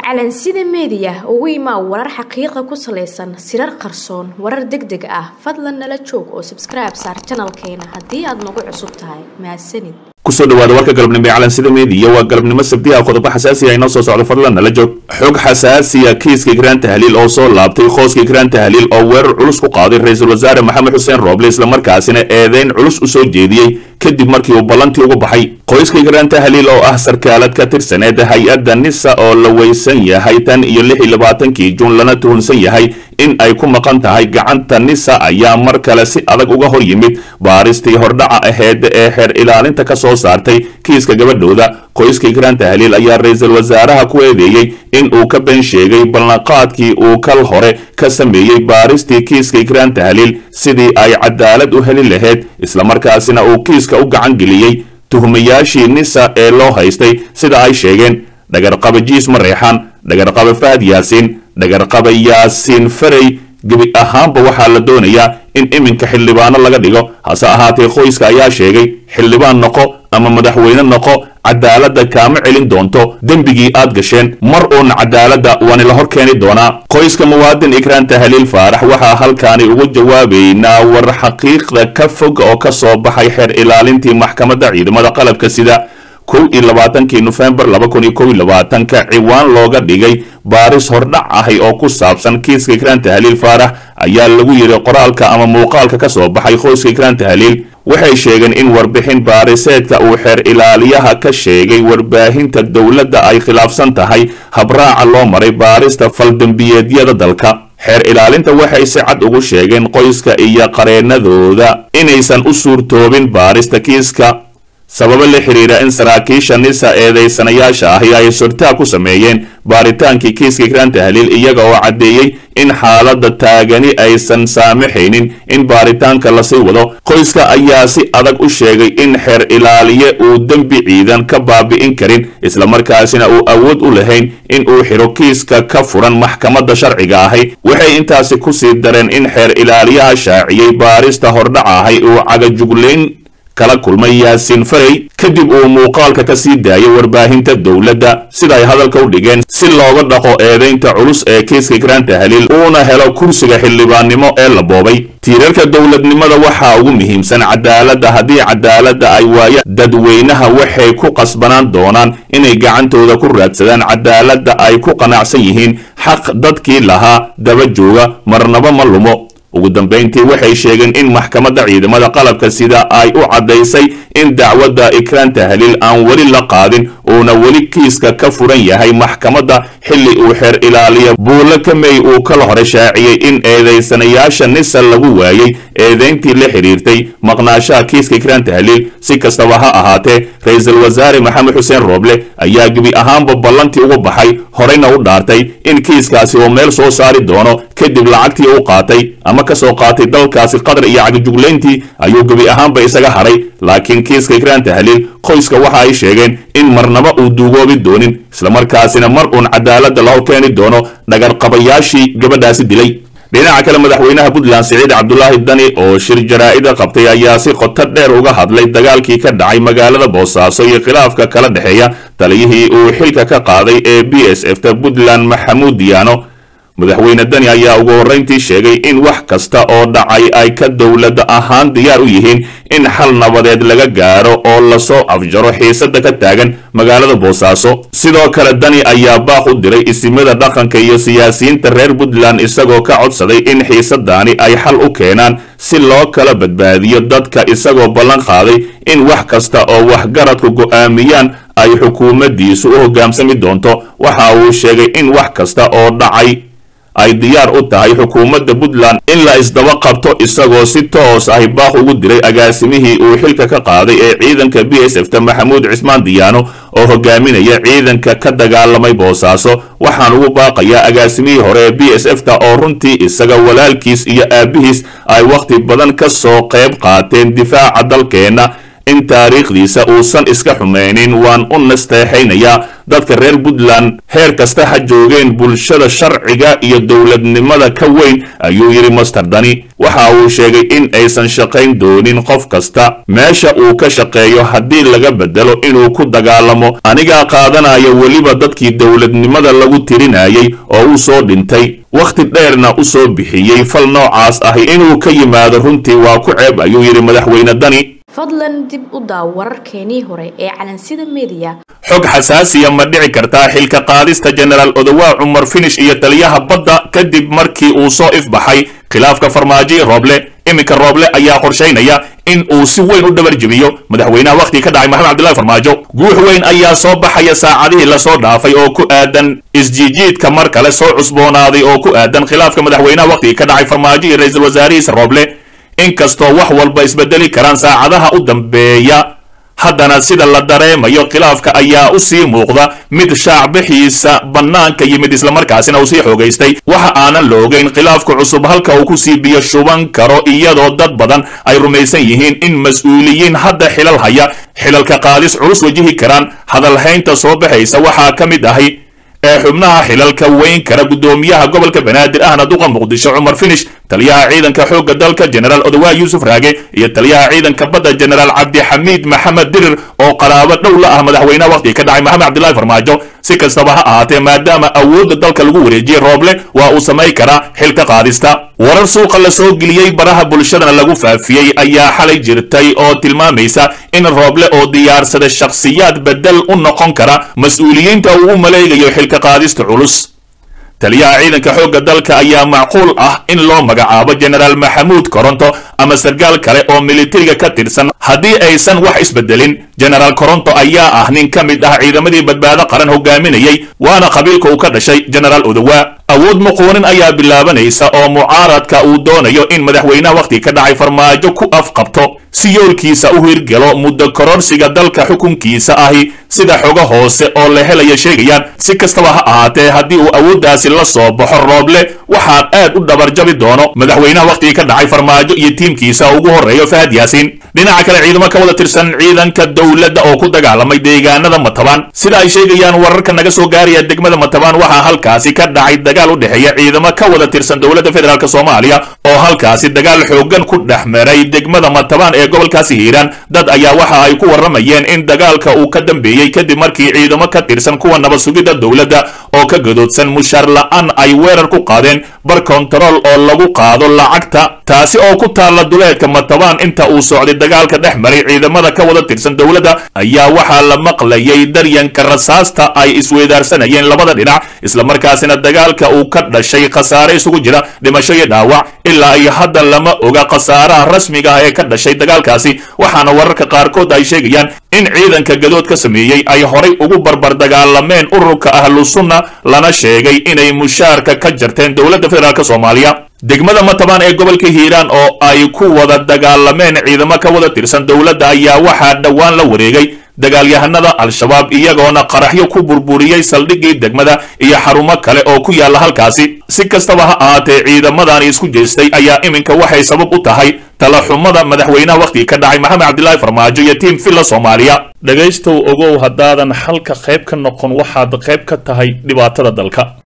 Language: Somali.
calansida meediya ugu imaa warar xaqiiqa ku salaysan sirar qarsoon warar deg deg ah fadlan nala joog oo sabskribe saar janalkeena haddii aad nagu cusub tahay mahadsanid kusoo dhawaada warka galabnimo ee calansida meediya waa galabnimo sabdiha qodobo xasaasiya inoo soo socdo fadlan nala joog xog xasaasiya kiiska ikraan tahliil oo soo laabtay qooska ikraan tahliil oo weerar culus ku qaaday ra-iisul wasaare maxamed xuseen rooble islamarkaasina eedeyn culus u soo jeediyey kadib markii uu ballantii uga baxay qoyska ikraan tahliil oo ah sarkaalad ka tirsaneed hay-adda nisa oo la weysan yahay tan iyo lix iyo labaatankii juun lana tuhunsan yahay in ay ku maqan tahay gacanta nisa ayaa mar kale si adag uga hor yimid baaristii hordhaca aheed ee xeer ilaalinta ka soo saartay kiiska gabadhooda qoyska ikraan tahliil ayaa ra-iisul wasaaraha ku eedeeyey in uu ka been sheegay ballanqaadkii uu kal hore ka sameeyey baaristii kiiska ikraan tahliil sidii ay cadaalad u heli lahayd islamarkaasina uu kiiska u gacan geliyey tuhmayaashii nisa ee loo haystay sida ay sheegeen dhagarqaba jiis mareexan dhagarqaba fahad yaasiin dhagarqaba yaasiin farey gebi ahaanba waxaa la doonayaa in iminka xildhibaano laga dhigo hase ahaatee qoyska ayaa sheegay xildhibaan noqo ama madaxweyne noqo cadaaladda kaama celin doonto dembigii aad gasheen mar uuna cadaaladda waani la hor keeni doonaa qoyska muwaadin ikraan tahliil faarax waxaa halkaani ugu jawaabaynaa war xaqiiqda ka fog oo ka soo baxay xeer ilaalintii maxkamadda ciidamada qalabka sida kow iyo labaatankii nofembar laba kun iyo kow iyo labaatanka ciwaan looga dhigay baaris hordhac ahay oo ku saabsan kiiska ikraan tahliil faarax ayaa lagu yidhi qoraalka ama muuqaalka ka soo baxay qoyska ikraan tahliil waxay sheegeen in warbixin baariseedka uu xeer ilaaliyaha ka sheegay warbaahinta dowladda ay khilaafsan tahay habraaca loo maray baarista faldembiyeedyada dalka xeer ilaalinta waxay si cad ugu sheegeen qoyska iyo qareenadooda inaysan u suurtoobin baarista kiiska sababo la xiriira in saraakiisha nisa eedaysanayaasha ahi ay sortaa ku sameeyeen baaritaankii kiiska ikraan tahliil iyaga oo caddeeyey in xaaladda taagani aysan saamaxaynin in baaritaanka lasii wado qoyska ayaa si adag u sheegay in xeer ilaaliye uu dembi ciidan ka baabi'in karin islamarkaasina uu awood u lahayn in uu xidho kiiska ka furan maxkamadda sharciga ahi waxay intaasi ku sii dareen in xeer ilaaliyaha shaaciyey baarista hordhaca ahi uu cagajuglayn kala kulmay yaasiin farey kadib uu muuqaalka ka sii daayay warbaahinta dowladda sida ay hadalka u dhigeen si looga dhaqo eedaynta culus ee kiiska ikraan tahliil uuna helo kursiga xildhibaannimo ee la boobay tiirarka dowladnimada waxaa ugu muhiimsan cadaaladda haddii cadaaladda ay waaya dadweynaha waxay ku qasbanaan doonaan inay gacantooda ku raadsadaan cadaaladda ay ku qanacsan yihiin xaq dadkii lahaa daba jooga marnaba ma lumo ugu dambayntii waxay sheegeen in maxkamadda ciidamada qalabka sida ay u caddaysay in dacwadda ikraan tahliil aan weli la qaadin uuna weli kiiska ka furan yahay maxkamadda xilli uu xeer ilaaliya buulle kamey uu kala hore shaaciyey in eedaysanayaasha nisa lagu waayey eedayntii la xidhiirtay maqnaashaha kiiska ikraan tahliil si kastaba ha ahaatee ra-iisul wasaare maxamed xuseen rooble ayaa gebi ahaanba ballantii uga baxay horeyna u dhaartay in kiiskaasi uu meel soo saari doono kadib lacagtii u qaatay ama ka soo qaatay dalkaasi qatar iyo cagajuglayntii ayuu gebi ahaanba isaga hadhay laakiin kiiska ikraan tahliil qoyska waxa ay sheegeen in marnaba uu duugoobi doonin islamarkaasina mar uun cadaaladda la hor keeni doono dhagarqabayaashii gabadhaasi dilay dhinaca kale madaxweynaha puntland siciid cabdulaahi dani oo shir jaraa'ida qabtay ayaa si qoto dheer uga hadlay dagaalkii ka dhacay magaalada boosaaso iyo khilaafka kala dhexeeya taliyihii uu xilka ka qaaday ee b s f ta puntland maxamuud diyaano madaxweyne dani ayaa ugu horrayntii sheegay in wax kasta oo dhacay ay ka dowladda ahaan diyaar u yihiin in xal nabadeed laga gaaro oo lasoo afjaro xiisadda ka taagan magaalada boosaaso sidoo kale dani ayaa baaq u diray isimada dhaqanka iyo siyaasiyiinta reer puntland isagoo ka codsaday in xiisadaani ay xal u keenaan si loo kala badbaadiyo dadka isagoo ballan qaaday in wax kasta oo waxgaradku go'aamiyaan ay xukuumaddiisu u hogaansami doonto waxa uu sheegay in wax kasta oo dhacay ay diyaar u tahay xukuumadda puntland in la isdaba qabto isagoo si toos ahi baaq ugu diray agaasimihii uu xilka ka qaaday ee ciidanka b s f ta maxamuud cismaan diyaano oo hogaaminaya ciidanka ka dagaalamay boosaaso waxaan ugu baaqayaa agaasimihii hore ee b s f ta oo runtii isaga walaalkiis iyo aabbihiis ay wakhti badan ka soo qayb qaateen difaaca dalkeenna in taariikhdiisa uusan iska xumaynin waan u nasteexaynayaa dadka reer puntland heer kasta ha joogeen bulshada sharciga iyo dowladnimada ka weyn ayuu yidhi master dani waxa uu sheegay in aysan shaqayn doonin qof kasta meesha uu ka shaqeeyo haddii laga bedelo inuu ku dagaalamo anigaa qaadanaya weliba dadkii dowladnimada lagu tirinayay oo u soo dhintay wakhti dheerna u soo bixiyey fal noocaas ahi inuu ka yimaado runtii waa ku ceeb ayuu yidhi madaxweyne dani fadlan dib u daaw wararkeenii hore ee calansida mediya xog xasaasiya ma dhici kartaa xilka qaadista jenaraal odowaa cumar finish iyo taliyaha badda kadib markii uu soo ifbaxay khilaafka farmaajo rooble iminka rooble ayaa qorshaynaya in uu si weyn u dhabar jebiyo madaxweynaha wakhtigii ka dhacay maxamed cabdillahi farmaajo guux weyn ayaa soo baxaya saacadihii lasoo dhaafay oo ku aadan isjiijiidka mar kale soo cusboonaaday oo ku aadan khilaafka madaxweynaha wakhtigii ka dhacay farmaajo iyo ra-iisul wasaarihiisa rooble inkastoo wax walba isbedeli karaan saacadaha u dambeeya haddana sida la dareemayo khilaafka ayaa u sii muuqda mid shaacbixiisa bannaanka yimid islamarkaasina uu sii xoogaystay waxa aanan la ogeyn khilaafka cusub halka uu kusii biyo shuban karo iyadoo dad badan ay rumaysan yihiin in mas-uuliyiin hadda xilal haya xilalka qaadis culus wajihi karaan hadalhaynta soo baxaysa waxaa ka mid ahi ee xubnaha xilalka weyn kara guddoomiyaha gobolka banaadir ahna duqa muqdisho cumar finish taliyaha ciidanka xoogga dalka jenaraal odowaa yuusuf raage iyo taliyaha ciidanka badda jenaraal cabdixamiid maxamed dirir oo qaraabo dhow la ah madaxweynaha wakhtiga ka dhacay maxamed cabdillahi farmaajo si kastaba ha ahaatee maadaama awoodda dalka lagu wareejiyey rooble waa uu samayn karaa xilka qaadista warar suuqa la soo geliyey baraha bulshadana lagu faafiyey ayaa xalay jirtay oo tilmaamaysa in rooble oo diyaarsada shakhsiyaad bedel u noqon kara mas-uuliyiinta uu u maleegayo xilka qaadista culus taliyaha ciidanka xoogga dalka ayaa macquul ah in loo magacaabo jenaraal maxamuud koronto ama sargaal kale oo militariga ka tirsan haddii aysan wax isbedelin jenaraal koronto ayaa ah nin ka mid ah ciidamadii badbaado qaran hogaaminayay waana qabiilka uu ka dhashay jenaraal odowaa awood muquunin ayaa bilaabanaysa oo mucaaradka uu doonayo in madaxweynaha wakhtiga ka dhacay farmaajo ku afqabto si yoolkiisa u hirgalo muddo kororsiga dalka xukunkiisa ahi sida xogo hoose oo la helaya sheegayaan si kastaba ha ahaatee haddii uu awooddaasi la soo baxo rooble waxaa aad u dhabarjabi doono madaxweynaha wakhtigii ka dhacay farmaajo iyo tiimkiisa ugu horreeyo fahad yaasiin dhinaca kale ciidamo ka wada tirsan ciidanka dowladda oo ku dagaalamay deegaanada matabaan sida ay sheegayaan wararka naga soo gaaraya degmada matabaan waxaa halkaasi ka dhacay dagaal u dhexeeya ciidamo ka wada tirsan dowladda federaalk soomaaliya oo halkaasi dagaal xoogan ku dhex maray degmada matabaan ee gobolkaasi hiiraan dad ayaa waxa ay ku warramayeen in dagaalka uu ka dambeeyey kadib markii ciidamo ka tirsan kuwa nabad sugidda dowladda oo ka gadoodsan mushaar la-aan ay weerar ku qaadeen bar kontarool oo lagu qaado lacagta taasi oo ku taalla duleedka matabaan inta uu socday dagaalka dhex maray ciidamada ka wada tirsan dowladda ayaa waxaa la maqlayay daryanka rasaasta ay isweydaarsanayeen labada dhinac islamarkaasina dagaalka uu ka dhashay khasaare isugu jira dhimasho iyo dhaawac ilaa iyo hadda lama oga khasaaraha rasmiga ah ee ka dhashay dagaalkaasi waxaana wararka qaarkood ay sheegayaan in ciidanka gadood ka sameeyey ay horay ugu barbar dagaalameen ururka ahlu sunna lana sheegay inay mushaarka ka jarteen dowladda federaalk soomaaliya degmada matabaan ee gobolka hiiraan oo ay ku wada dagaalameen ciidamo ka wada tirsan dowladda ayaa waxaa dhowaan la wareegay dagaalyahanada al-shabaab iyagoona qaraxyo ku burburiyey saldhiggii degmada iyo xarumo kale oo ku yaalla halkaasi si kastaba ha ahaatee ciidamadani isku jeestay ayaa iminka waxay sabab u tahay talaxumada madaxweynaha wakhtigii ka dhacay maxamed cabdilaahi farmaajo iyo tiim villa soomaaliya dhegaystow ogow haddaadan xalka qayb ka noqon waxaad qayb ka tahay dhibaatada dalka